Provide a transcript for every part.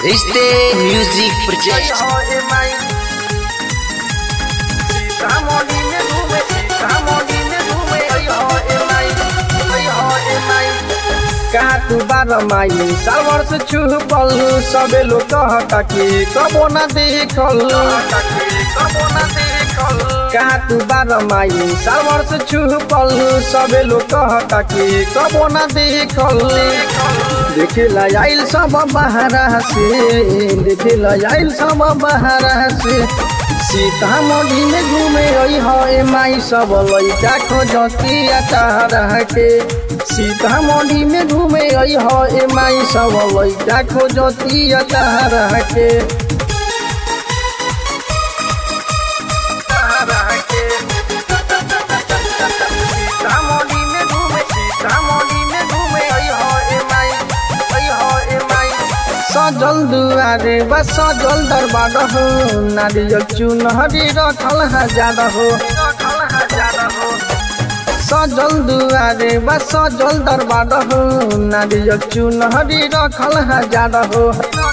रिश्ते music project का तू बार माई सावर से छुपल सबे लोग कहता कि कबो न देखल का तू बार माई सावर से छुपल सबे लोग कहता कि कबो न देखल देखेला आइल सब बहरा से देखेला आइल सब बहरा से सीतामढ़ी में घूमे आई है माई सब लैका खोजती अचार के सीतामढ़ी में घूमे आई है माई सब लैका खोजती अचार के सजल दुआरे बस सजल दरबार हो नारियल चुनहरी रखल हजार हो सजल दुआरे बस सजल दरबार हो नारियल चुनहरी रखल हजार हो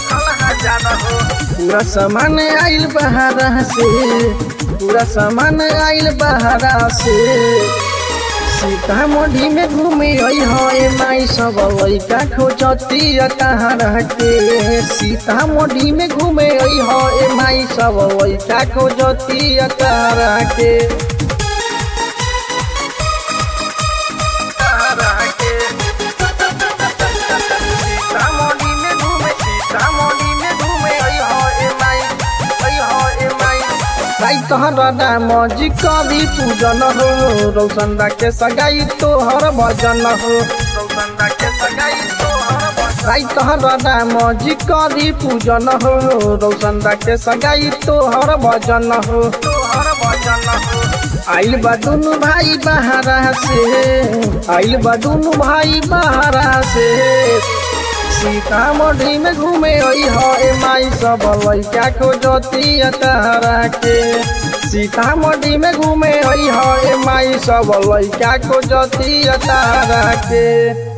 पूरा सामान आइल बहारा से पूरा सामान आइल बहारा से सीतामढ़ी में घूमे आई है माई सब लैका खोजती कहाँ के सीतामढ़ी में घूमे आई है माई सब लैका खोजती कहाँ के तोहर नाम जी कवि पूजन हो रौशन के सगाई तोहर भजन हो राई तोहर नाम जी कवि पूजन हो रौशन के सगाई तोहर भजन हो आइल बा दुनु भाई बहारा से आइल बा दुनु भाई बहारा से सीतामढ़ी में घूमे आई है माई सब लैका खोजती तहरा के सीतामढ़ी में घूमे आई है माई सब लैका खोजती तहरा के